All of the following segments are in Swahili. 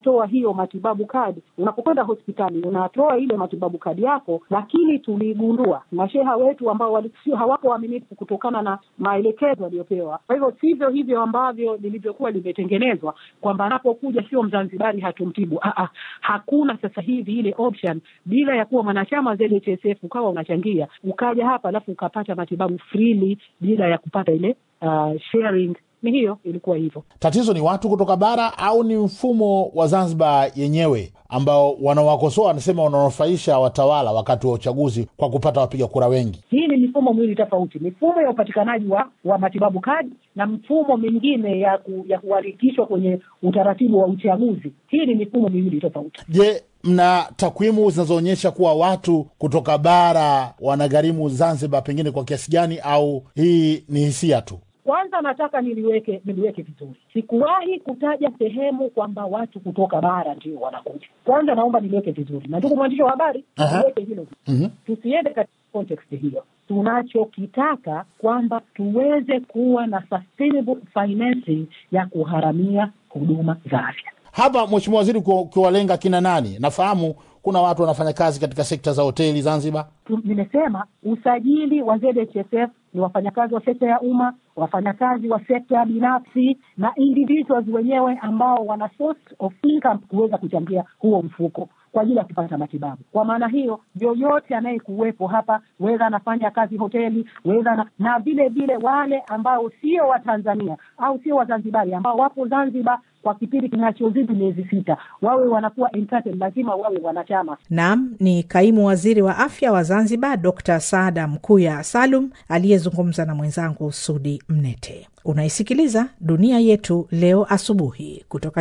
kutoa hiyo matibabu kadi. Unapokwenda hospitali unatoa ile matibabu kadi yako, lakini tuligundua masheha wetu ambao wali- sio hawapo waaminifu kutokana na maelekezo waliyopewa. Kwa hivyo sivyo hivyo ambavyo lilivyokuwa limetengenezwa kwamba anapokuja sio Mzanzibari hatumtibu. Ah, ah, hakuna sasa hivi ile option bila ya kuwa mwanachama wa ZHSF ukawa unachangia ukaja hapa alafu ukapata matibabu freely bila ya kupata ile uh, sharing. Ni hiyo ilikuwa hivyo. Tatizo ni watu kutoka bara au ni mfumo wa Zanzibar yenyewe ambao wanawakosoa wanasema wananufaisha watawala wakati wa uchaguzi kwa kupata wapiga kura wengi? Hii ni mifumo miwili tofauti, mifumo ya upatikanaji wa, wa matibabu kadi na mfumo mingine ya ku, ya kuharikishwa kwenye utaratibu wa uchaguzi. Hii ni mifumo miwili tofauti. Je, mna takwimu zinazoonyesha kuwa watu kutoka bara wanagharimu Zanzibar pengine kwa kiasi gani, au hii ni hisia tu? Kwanza nataka niliweke niliweke vizuri, sikuwahi kutaja sehemu kwamba watu kutoka bara ndio wanakuja. Kwanza naomba niliweke vizuri, na ndugu mwandishi wa habari, Aha. niweke hilo Mhm. tusiende katika context hiyo. Tunachokitaka kwamba tuweze kuwa na sustainable financing ya kuharamia huduma za afya. Hapa Mheshimiwa Waziri, ukiwa- ukiwalenga kina nani? Nafahamu kuna watu wanafanya kazi katika sekta za hoteli Zanzibar. Tu- nimesema usajili wa ZHSF ni wafanyakazi wa sekta ya umma, wafanyakazi wa sekta binafsi na individuals wenyewe ambao wana source of income kuweza kuchangia huo mfuko kwa ajili ya kupata matibabu. Kwa maana hiyo, yoyote anayekuwepo hapa, wedha anafanya kazi hoteli, wedha na, na vile vile wale ambao sio Watanzania au sio Wazanzibari ambao wapo Zanzibar kwa kipindi kinachozidi miezi sita, wawe wanakuwa entitled, lazima wawe wanachama Naam, ni kaimu waziri wa afya wa Zanzibar, Dr Saada Mkuya Salum aliyezungumza na mwenzangu Sudi Mnete. Unaisikiliza Dunia Yetu Leo asubuhi kutoka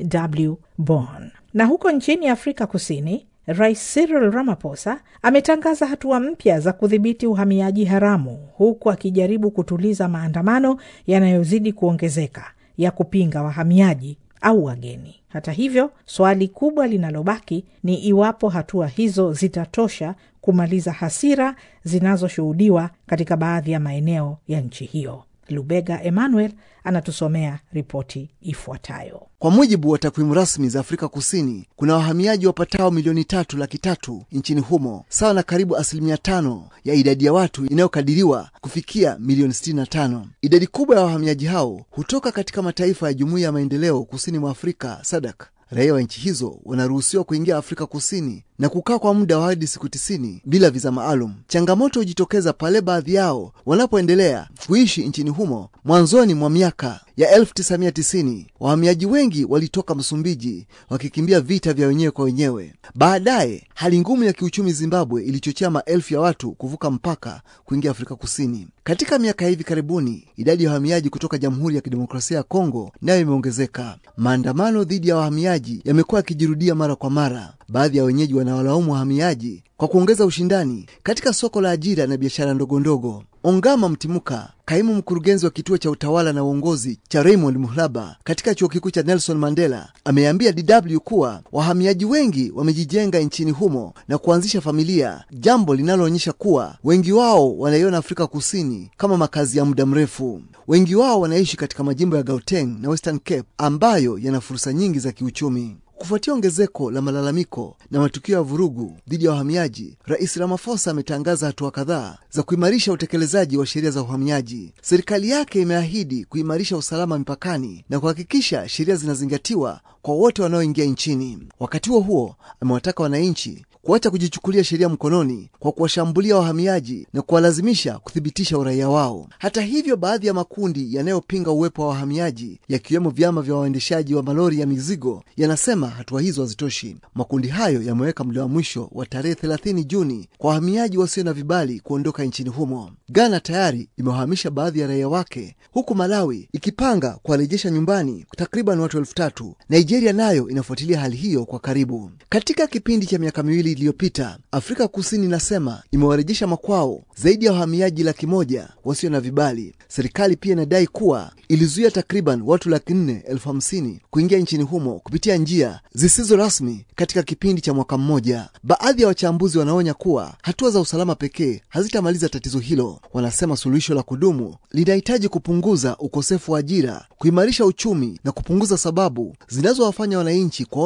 DW Bonn. Na huko nchini Afrika Kusini, Rais Cyril Ramaphosa ametangaza hatua mpya za kudhibiti uhamiaji haramu, huku akijaribu kutuliza maandamano yanayozidi kuongezeka ya kupinga wahamiaji au wageni. Hata hivyo, swali kubwa linalobaki ni iwapo hatua hizo zitatosha kumaliza hasira zinazoshuhudiwa katika baadhi ya maeneo ya nchi hiyo. Lubega Emmanuel anatusomea ripoti ifuatayo. Kwa mujibu wa takwimu rasmi za Afrika Kusini, kuna wahamiaji wapatao milioni tatu laki tatu nchini humo, sawa na karibu asilimia tano ya idadi ya watu inayokadiriwa kufikia milioni 65. Idadi kubwa ya wahamiaji hao hutoka katika mataifa ya Jumuiya ya Maendeleo Kusini mwa Afrika SADC. Raia wa nchi hizo wanaruhusiwa kuingia Afrika Kusini na kukaa kwa muda wa hadi siku tisini bila viza maalum. Changamoto hujitokeza pale baadhi yao wanapoendelea kuishi nchini humo. Mwanzoni mwa miaka ya 1990 wahamiaji wengi walitoka Msumbiji wakikimbia vita vya wenyewe kwa wenyewe. Baadaye hali ngumu ya kiuchumi Zimbabwe ilichochea maelfu ya watu kuvuka mpaka kuingia Afrika Kusini. Katika miaka ya hivi karibuni, idadi ya wahamiaji kutoka Jamhuri ya Kidemokrasia ya Kongo nayo imeongezeka. Maandamano dhidi ya wahamiaji yamekuwa yakijirudia mara kwa mara. Baadhi ya wenyeji wanawalaumu wahamiaji kwa kuongeza ushindani katika soko la ajira na biashara ndogondogo. Ongama Mtimuka, kaimu mkurugenzi wa kituo cha utawala na uongozi cha Raymond Muhlaba katika chuo kikuu cha Nelson Mandela, ameambia DW kuwa wahamiaji wengi wamejijenga nchini humo na kuanzisha familia, jambo linaloonyesha kuwa wengi wao wanaiona Afrika Kusini kama makazi ya muda mrefu. Wengi wao wanaishi katika majimbo ya Gauteng na Western Cape ambayo yana fursa nyingi za kiuchumi. Kufuatia ongezeko la malalamiko na matukio ya vurugu dhidi ya wahamiaji, Rais Ramaphosa ametangaza hatua kadhaa za kuimarisha utekelezaji wa sheria za uhamiaji. Serikali yake imeahidi kuimarisha usalama mipakani na kuhakikisha sheria zinazingatiwa kwa wote wanaoingia nchini. Wakati huo huo, amewataka wananchi kuacha kujichukulia sheria mkononi kwa kuwashambulia wahamiaji na kuwalazimisha kuthibitisha uraia wao. Hata hivyo, baadhi ya makundi yanayopinga uwepo wa wahamiaji yakiwemo vyama vya waendeshaji wa malori ya mizigo yanasema hatua hizo hazitoshi. Makundi hayo yameweka muda wa mwisho wa tarehe 30 Juni kwa wahamiaji wasio na vibali kuondoka nchini humo. Ghana tayari imewahamisha baadhi ya raia wake, huku Malawi ikipanga kuwarejesha nyumbani takriban watu elfu tatu. Nigeria nayo inafuatilia hali hiyo kwa karibu. Katika kipindi cha miaka miwili iliyopita, Afrika Kusini inasema imewarejesha makwao zaidi ya wahamiaji laki moja wasio na vibali. Serikali pia inadai kuwa ilizuia takriban watu laki nne elfu hamsini kuingia nchini humo kupitia njia zisizo rasmi katika kipindi cha mwaka mmoja. Baadhi ya wachambuzi wanaonya kuwa hatua za usalama pekee hazitamaliza tatizo hilo. Wanasema suluhisho la kudumu linahitaji kupunguza ukosefu wa ajira, kuimarisha uchumi na kupunguza sababu zinazowafanya wananchi kwa